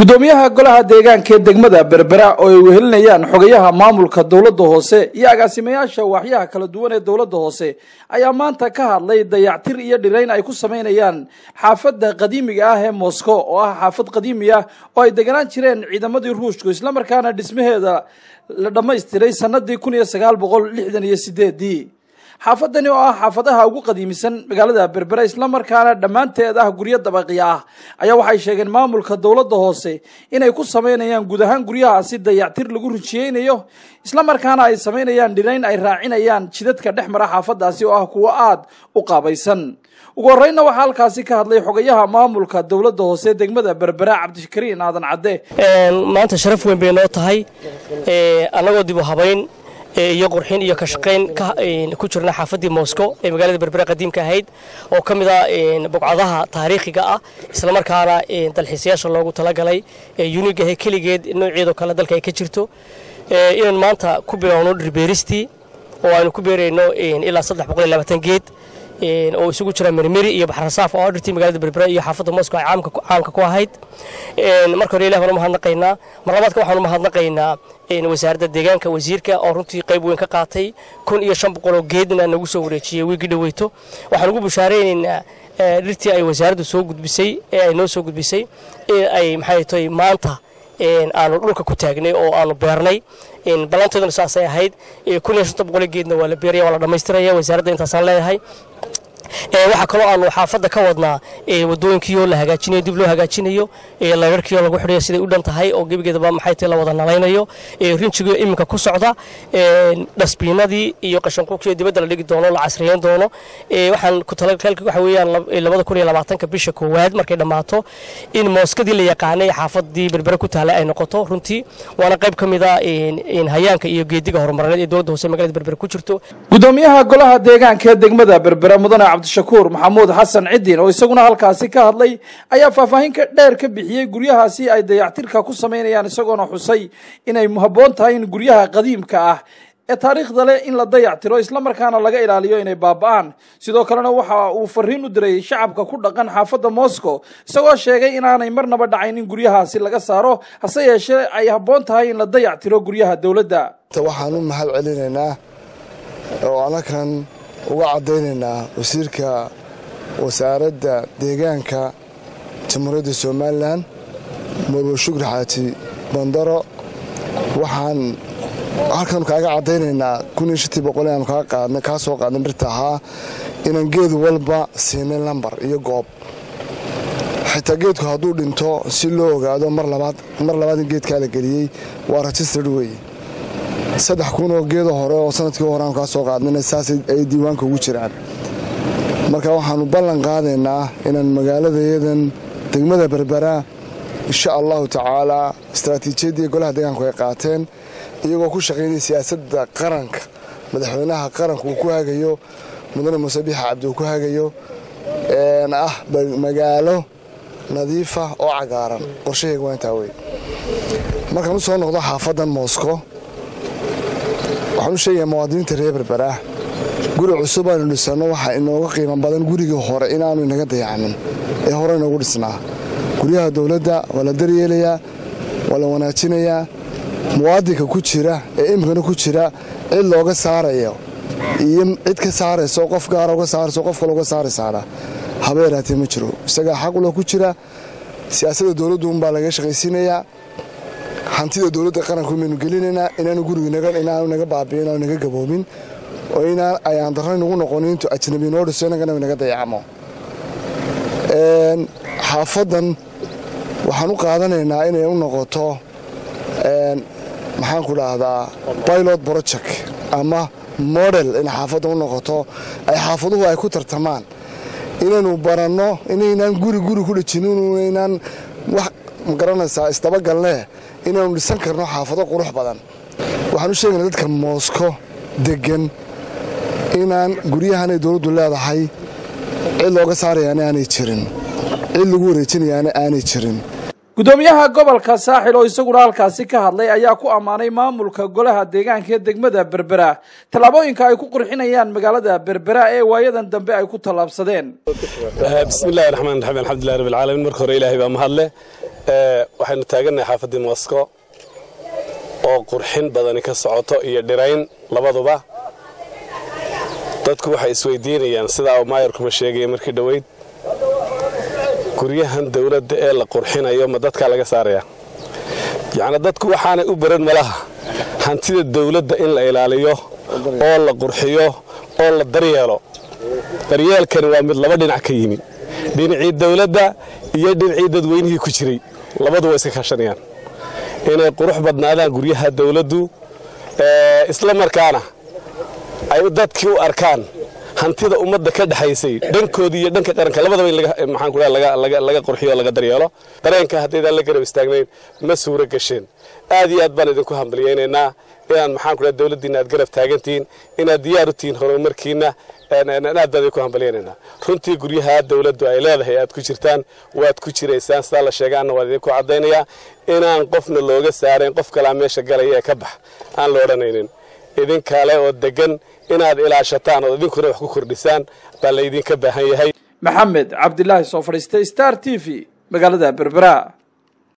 gudoomiyaha golaha deegaanka ee degmada berbera oo ay wehelinayaan xogayaha maamulka dowladda hoose iyo agaasimayaasha waaxyaha kala duwan ee dowladda hoose ayaa maanta ka hadlay dayactir iyo dhirayn ay ku samaynayaan xaafadda qadiimiga ah ee moscow oo ah xaafad qadiimi ah oo ay deganaan jireen ciidamadii ruushku islamarkaana dhismaheeda la dhammaystiray sanadii kun iyo sagaal boqol lixdan iyo sideedii xaafadani oo ah xaafadaha ugu qadiimisan magaalada berbera islamarkaana dhammaanteed ah guryo dabaqi ah ayaa waxay sheegeen maamulka dowladda hoose inay ku samaynayaan guud ahaan guryahaasi dayactir lagu rijiyeynayo islamarkaana ay samaynayaan dhirayn ay raacinayaan jidadka dhex mara xaafadaasi oo ah kuwo aada u qaabaysan ugu horreynna waxaa halkaasi ka hadlay xogayaha maamulka dowladda hoose degmada berbera cabdikariin aadan cadde maanta sharaf weyn bay noo tahay annagoo dib u habayn iyo qurxin iyo ka shaqayn ku jirna xaafaddii moscow ee magaalada berbera qadiimka ahayd oo ka mid ah bogcadaha taariikhiga ah islamarkaana dalxiisayaasha loogu talagalay unigahe keligeed nooceedoo kale dalka ay ka jirto inaan maanta ku bilowno dhirbeeristii oo aynu ku beerayno ilaa saddex boqol iyo labaatan geed oo isugu jira mermeri iyo baxrasaaf oo dhirtii magaalada berbera iyo xaafadda moscow ay caamka ku ahayd marka hore ilah baan u mahadnaqaynaa mar labaadka waxaan u mahadnaqaynaa wasaaradda deegaanka wasiirka oo runtii qayb weyn ka qaatay kun iyo shan boqoloo geedna nagu soo wareejiyey wiigii dhaweyto waxaan ugu bushaaraynaynaa dhirtii ay wasaaraddu soo gudbisay ee ay noo soo gudbisay in ay maxay tahay maanta aanu dhulka ku taagnay oo aanu beernay ballanteeduna saasay ahayd kun iyo shanta boqoloo geedna waa la beeraya waa la dhammaystiraya wasaaradda intaasaan leeyahay waxaa kaloo aanu xaafadda ka wadnaa wadooyinkiioo la hagaajinayo dib loo hagaajinayo layrarkiioo lagu xidhayo siday u dhan tahay oo gebigeedaba maxay tahay la wada nalaynayo rinjigii iminka ku socda dhasbiinadii iyo qashanquubkii dibadda la dhigi doono la casriyeyn doono waxaan ku talagalka waxa weeyaan labada kun iyo labaatanka bisha koowaad markay dhammaato in mooskadii la yaqaanay xaafadii berbere ku taallay ay noqoto runtii waana qayb ka mid a hayaanka iyo geediga horumarineed ee dowladda hoose magaalada berbere ku jirto gudoomiyaha golaha deegaanka ee degmada berbera mudane cabdishakuur maxamuud xasan cidiin oo isaguna halkaasi ka hadlay ayaa faahfaahin ka dheer ka bixiyey guryahaasi ay dayactirka ku samaynayaan isagoona xusay inay habboon tahay in guryaha qadiimka ah ee taariikhda leh in la dayactiro islamarkaana laga ilaaliyo inay baaba'aan sidoo kalena waxa uu fariin u diray shacabka ku dhaqan xaafadda moscow isagoo sheegay inaanay marnaba dhacayn in guryahaasi laga saaro hase yeeshee ay habboon tahay in la dayactiro guryaha dowladda waxaan u mahad celinaynaa oo anakan uga caddaynaynaa wasiirka wasaaradda deegaanka jamhuuriyadda somalilan murwe shukri xaaji bandaro waxaan halkan kaaga caddaynaynaa kun iyo shantii boqol aanu kaa soo qaadnay dhirta ahaa inaan geed walba siinay lambar iyo goob xitaa geedku hadduu dhinto si loo ogaado mar labaad in geedkaa la geliyey waa rajistard weeye saddex kun oo geedo hore oo sanadkii hore aanu kaa soo qaadnayna saas ay diiwaanka ugu jiraan marka waxaannu ballan qaadaynaa inaan magaaladayadan degmada berbera insha allahu tacaalaa istaraatiijiyaddii golaha deegaanku ay qaateen iyagoo ku shaqaynaya siyaasadda qaranka madaxweynaha qaranku uu ku hagayo mudane muuse biix cabdi uu ku hagayo ah magaalo nadiifa oo cagaaran qorshahayga waa intaa wey markaan u soo noqdo xaafaddan moscow waxaan u sheegayaa muwaadiniinta reer berbera guri cusub aynu dhisanno waxaa inooga qiimo badan gurigii hore inaanu inaga dayacmin ee hore inoogu dhisnaa guryaha dowladda waa la daryeelayaa waa la wanaajinayaa muwaadinka ku jira ee imikana ku jira cid looga saarayo iyo cid ka saarayso qof gaara uga saarayso qof kale uga saaraysaana haba yaraatee ma jiro isagaa xaquloo ku jira siyaasadda dowladdu unbaa laga shaqaysiinayaa hantida dowladda qaranku baynu gelinaynaa inaanu gurigiinaanu naga baabi'in inaanu naga gaboobin oo inaan ayaan darra nagu noqonin intuu ajnabi noo dhiso innagana naga dayacmo xaafaddan waxaan u qaadanaynaa inay u noqoto maxaan ku dhahdaa pilot project ama model in xaafaddan u noqoto ay xaafaduhu ay ku tartamaan inaynu baranno inaynaan guri guri ku dhejinin inaynaan wax magaranaysaa isdabagalnee inaanu dhisan karno xaafado qurux badan waxaan u sheegayna dadka moosko deggan inaan guryahanay dowladdu leedahay cid looga saarayaana aanay jirin cid lagu wareejinayaana aanay jirin gudoomiyaha gobolka saaxil oo isaguna halkaasi ka hadlay ayaa ku ammaanay maamulka golaha deegaanka ee degmada berbera tallaabooyinka ay ku qurxinayaan magaalada berbera ee waayadan dambe ay ku tallaabsadeen bismillahi raxmaan raxiim alxamdulillahi rabbil caalamiin marka hore ilaahay baa mahadle waxaynu taagannahay xaafaddii mosco oo qurxin badani ka socoto iyo dhirayn labaduba dadku waxay isweydiinayaan sidaa uu maayarkuma sheegaya markii dhoweyd guryahan dawladda ee la qurxinayo ma dadkaa laga saaraya yacni dadku waxaanay u baran malaha hantida dawladda in la ilaaliyo oo la qurxiyo oo la daryeelo daryeelkani waa mid laba dhinac ka yimi dhinacii dawladda iyo dhinacii dadweynihii ku jiray labadu way iska kaashanayaan inay qurux badnaadaan guryaha dawladdu isla markaana ay dadkii u arkaan hantida ummadda ka dhexaysay dhankoodii iyo dhanka qaranka labadaba in maxaan ku laga qurxiyo o laga daryeelo dareenka haddaydaan la garab istaagnayn ma suuro gasheen aad iyo aad baan idinku hambalyaynaynaa inaan maxaan ku dhaha dawladdiinna aad garab taagantihiin inaad diyaar u tihiin horumarkiinna aad baan idinku hambalyaynaynaa runtii guryaha dawladdu ay leedahay aad ku jirtaan waad ku jiraysaan sidaa la sheegaanna waan idinku caddaynayaa inaan qofna looga saarayn qof kalaa meesha galaya ee ka bax aan la odhanaynin idinkale oo degan inaad ilaashataan oo idinkuna wax ku kordhisaan baa laydinka baahan yahay maxamed cabdilaahi soo fadhiistay star t v magaalada berbera